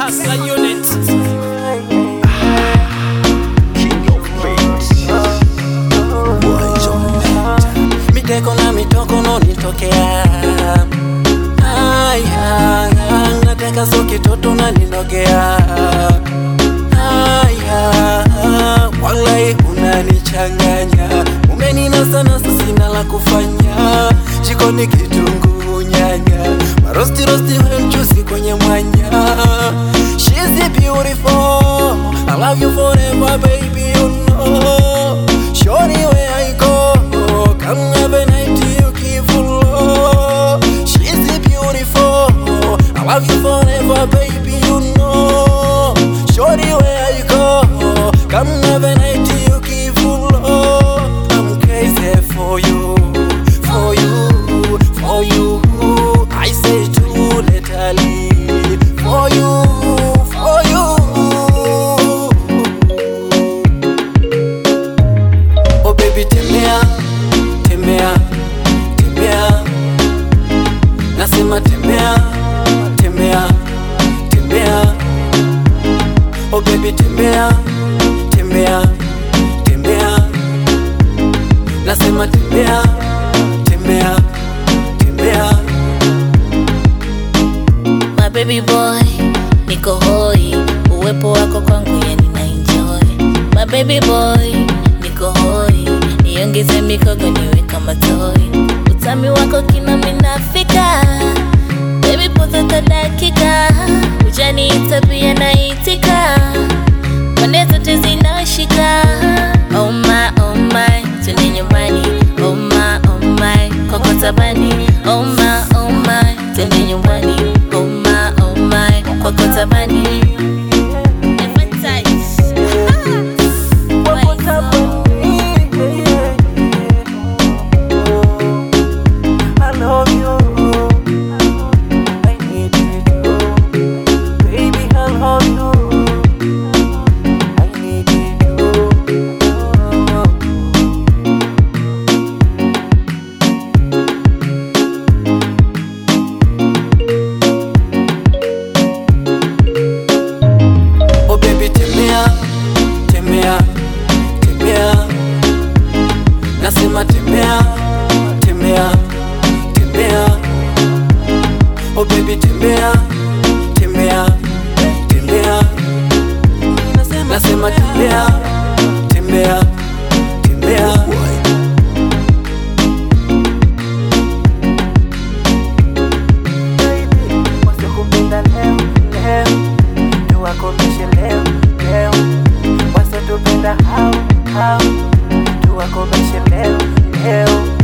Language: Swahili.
Hustler unit. miteko na mitoko nonitokea aya nateka so kitoto na ninogea aya walai unanichanganya umenina sana sasina la kufanya jikoni kitunguu nyanya marostirosti wemchuzi kwenye mwanya She's beautiful I love you forever baby you know Shorty where I go Come have a night you keep full She's beautiful I love you forever baby you know Shorty where I go Come have a night you keep full I'm crazy for you For you For you I say too literally For you For you Oh baby tembea, tembea, tembea Nasema tembea, tembea, tembea Oh baby tembea, tembea, tembea Nasema tembea, tembea, tembea My baby boy, niko hoi, uwepo wako kwangu yani na enjoy. My baby boy, niko hoi, niongeze mikogo niwe kama toy. Utami wako kina minafika, baby potata dakika, ujaniita pia naitika, pande zote zinashika. Oh my, oh my, twende nyumbani. Oh my, oh my, koko tabani. Oh my, oh my, twende nyumbani. Oh my, oh my, koko tabani. Advertise. Why so? I love you. I need you. Baby, I love you. I need you. Oh baby, tembea, tembea, tembea. Nasema tembea, tembea, tembea. Oh baby tembea, tembea, tembea. Nasema tembea, tembea, tembea. Baby, wasikupenda leo, leo. Tuwakomeshe leo, leo. Wasitupenda hao, hao. Tuwakomeshe leo, leo.